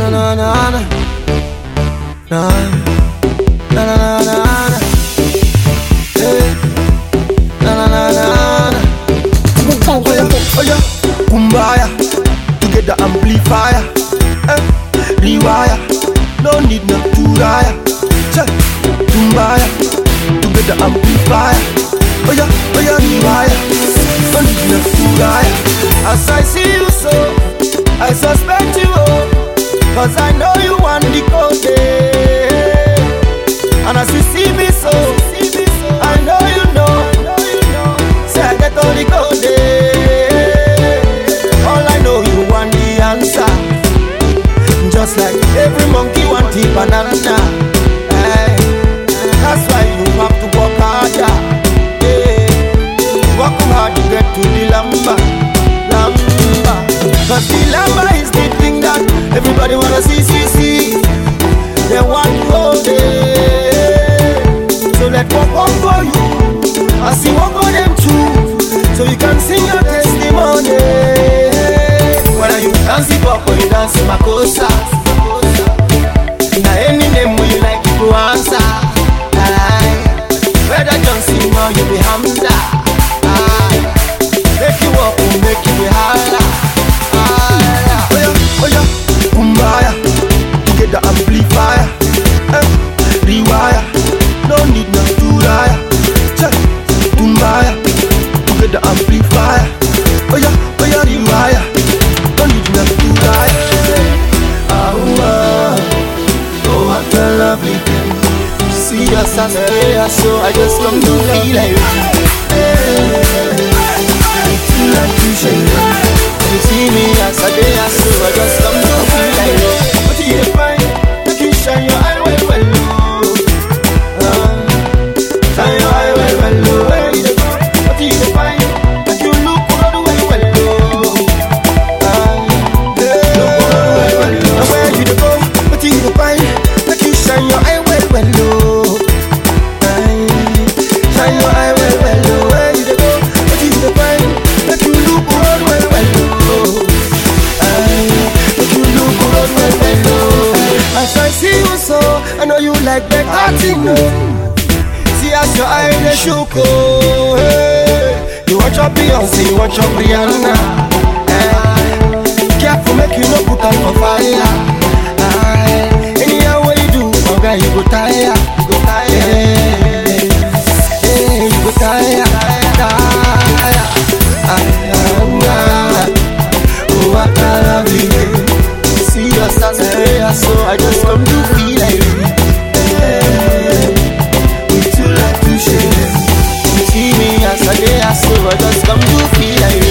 na na na na. Na na na na na na. Hey. Na na na na na. Oh yeah, oh yeah. Kumbaya, together amplifier. Eh, rewire, no need no turaya. Check, kumbaya, together amplifier. Oh yeah, oh yeah, rewire, no need no turaya. As I see you so, I suspect you oh, cause I know you want the code. eh. And as you see me so, I know you know, say I get all the code. eh. All I know you want the answer. Just like every monkey want the banana. Eh, That's why you have to work harder. eh. Work hard to get to the lamba, lamba. Cause the lamba is the thing that everybody wanna see, see, see. They want to hold it. So let work on for you. I see work on them too. So you can sing your testimony. Whether you dance hip hop or you dance makosa. Now any name you like you go answer. Aye. Whether Johnson or you be Hamza. Aye. Make you up or make you be holla. Aye. Oh yeah, oh yeah. Kumbaya. Together amplifier. Eh. Rewire. No need no turaya. Check. Kumbaya. Together amplifier. Oh yeah, oh yeah, rewire. No need no turaya. Ah, oh, oh, what a lovely thing. See us as a day, so I just come to feel like Hey, feel like you shake. You see me as a day, so I just come to feel like What you find? Make you shine your eye well, well, low. Ah, Shine your eye well, well, low. Where you go? What you find? Make you look good, well, well, low. Ah, look good, well, well, low. Now where you dey go? What you find? Make you shine your eye well, well, low. Aye. Shine your eye well, well, low. Where you dey go? What you find? Make you look good, well, well, low. Aye. Make you look good, well, well, low. As I see you so, I know you like that thing, no. See as your eye they shook, oh, hey. You watch your Beyonce, you watch your Rihanna. Eh. Careful, make you no put on for fire. Aye. Anyhow way you do, oh girl, you go tire, you go tire. Hey, hey, you go tire, tire. Aye, ah, oh, what a lovely day. See us as a prayer, so I just come to feel like you. Hey, with you like to share. You see me as a day, so I just come to feel like